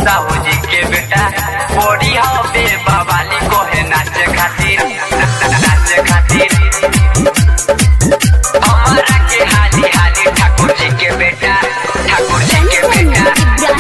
साहू जी के बेटा बोरी हवे बवाली कोहे नाचे खातिर नाचे खातिर हमारा के हाली हाली ठाकुर जी के बेटा ठाकुर जी के बेटा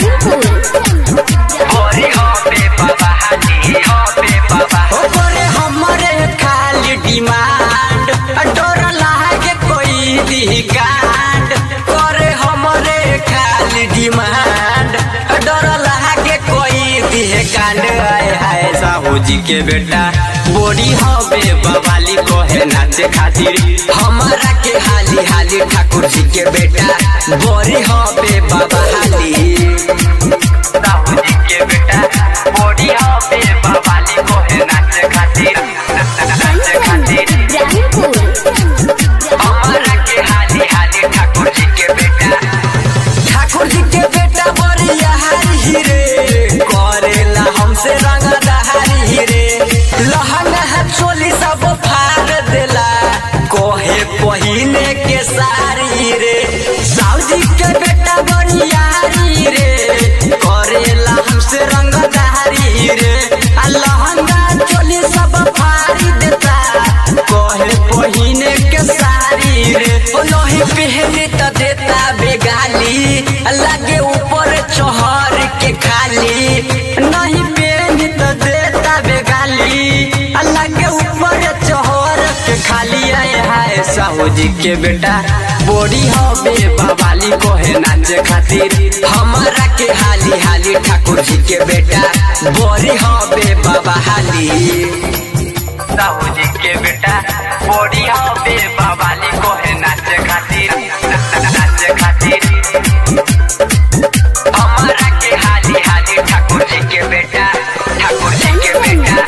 बोरी हवे बाबा हाजी हवे बाबा ओकरे हमरे खाली डिमांड डर लागे कोई दी कांड करे हमरे खाली डिमांड डर लागे कोई दी कांड आए हाय साहू जी के बेटा बोरी हवे बवाली कोहे नाचे खातिर हमारा के हाली हाली ठाकुर जी के बेटा बोरी हवे बाबा हाली साहू जी के बेटा बोरी हवे बवाली कोहे नाचे खातिर नाचे खातिर हमारा के हाली हाली ठाकुर जी के बेटा ठाकुर जी के बेटा बरिया हरी रे करेला हमसे रंग दहारी रे लहंगा है चोली सब फाड़ देला कोहे पहिने के सारी रे साउजी के बेटा बरिया हरी रे करेला हमसे रंग दहारी रे आ लहंगा चोली सब फाड़ी देता कोहे पहिने के सारी रे ओ लोही पहने त देता बेगाली लागे ऊपर चोहर के खाली नहीं पहने त देता बेगाली लागे ऊपर चोहर के खाली आए हाय साहू जी के बेटा बोरी हवे बवाली कोहे नाचे खातिर हमारा के हाली हाली ठाकुर जी के बेटा बोरी हवे बाबा हाली साहू जी के बेटा बोरी हवे बवाली कोहे नाचे खातिर नाचे खातिर हमारा के हाली हाली ठाकुर जी के बेटा ठाकुर जी के बेटा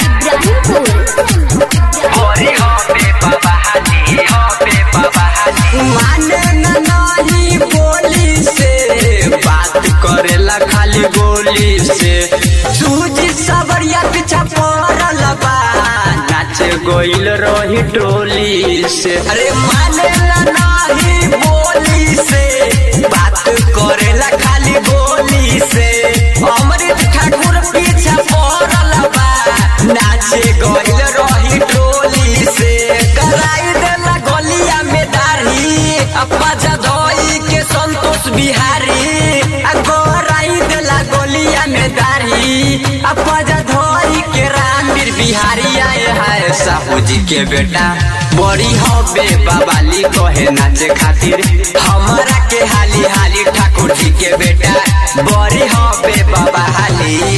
बोरी हवे बाबा हाजी हवे बाबा हाजी माने न नाही बोली से बात करेला खाली गोली से सूजी सबरिया पीछा पड़ल बा नाचे गोइल रही टोली से अरे माने न नाही बोली से बात करेला खाली गोली से अमृत ठाकुर पीछा पड़ल बा नाचे गोइल रही टोली से कराई देला गलिया में दाढ़ी अपा जधोई के संतोष बिहारी आ गोराई देला गलिया में दाढ़ी अपा जधोई के रामवीर बिहारी आए हाय साहू जी के बेटा बड़ी हबे बवाली कहे नाचे खातिर हमारा के हाली हाली ठाकुर जी के बेटा बड़ी हबे बाबा हाली